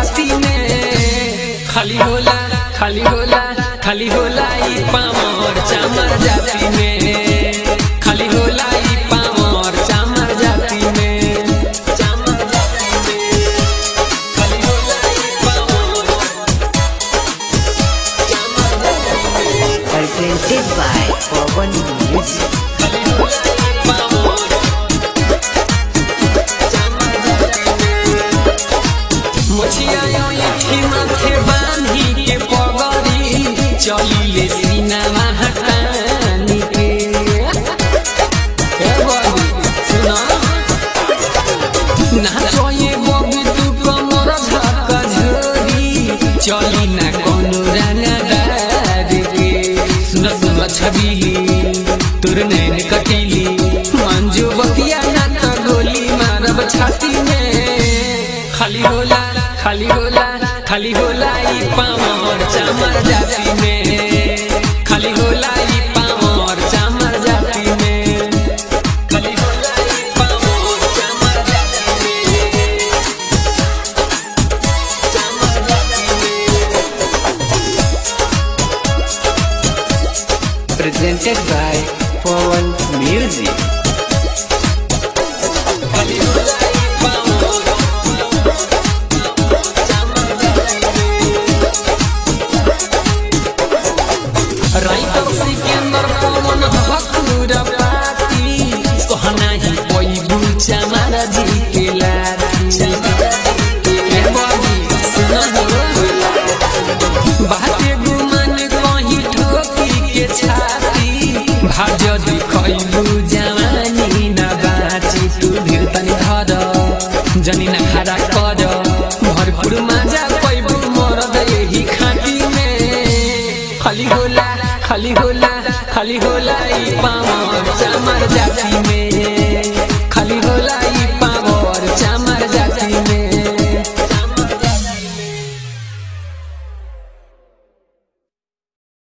छाती में खाली होला खाली होला खाली होला ई पामर चामर जाति में खाली होला ई पामर चामर जाति में चामर जाति में खाली होला ई पामर चामर जाति में Presented by Pawan Music. खाली होला ई पामर चामर जाति में मुछिया यो इथी माथे बांधी के पगड़ी चलिले सीनामा हटानी के ए बबी सुना नाचो ये बबी तू कमर झक झोरी चली ना कोनो रंगदार के सुन सुन छबीली तोर नैन कटीली मंजू बतिया ना त गोली मारब छाती में खाली होला खाली होला खाली होला ई पामर चामर जाति में खाली होला ई पामर चामर जाति में खाली होला ई पामर चामर जाति में चामर जाति में Presented by Pawan Music. खाली होला ई पामर चामर जाति में राइटर सिकंदर पवन हकुर पाती सोहना ही कोई बुचा मारा जी के लाती ए बबी सुना हो बाते गुमान कहीं ठोकी के छाती भाज दिखैलू जवानी न बाची तू धीर तनी धर जनी न खड़ा कर भरपूर मजा पैबू मरद यही खाटी में खाली होला खाली होला खाली होला ई पामर चामर जाति में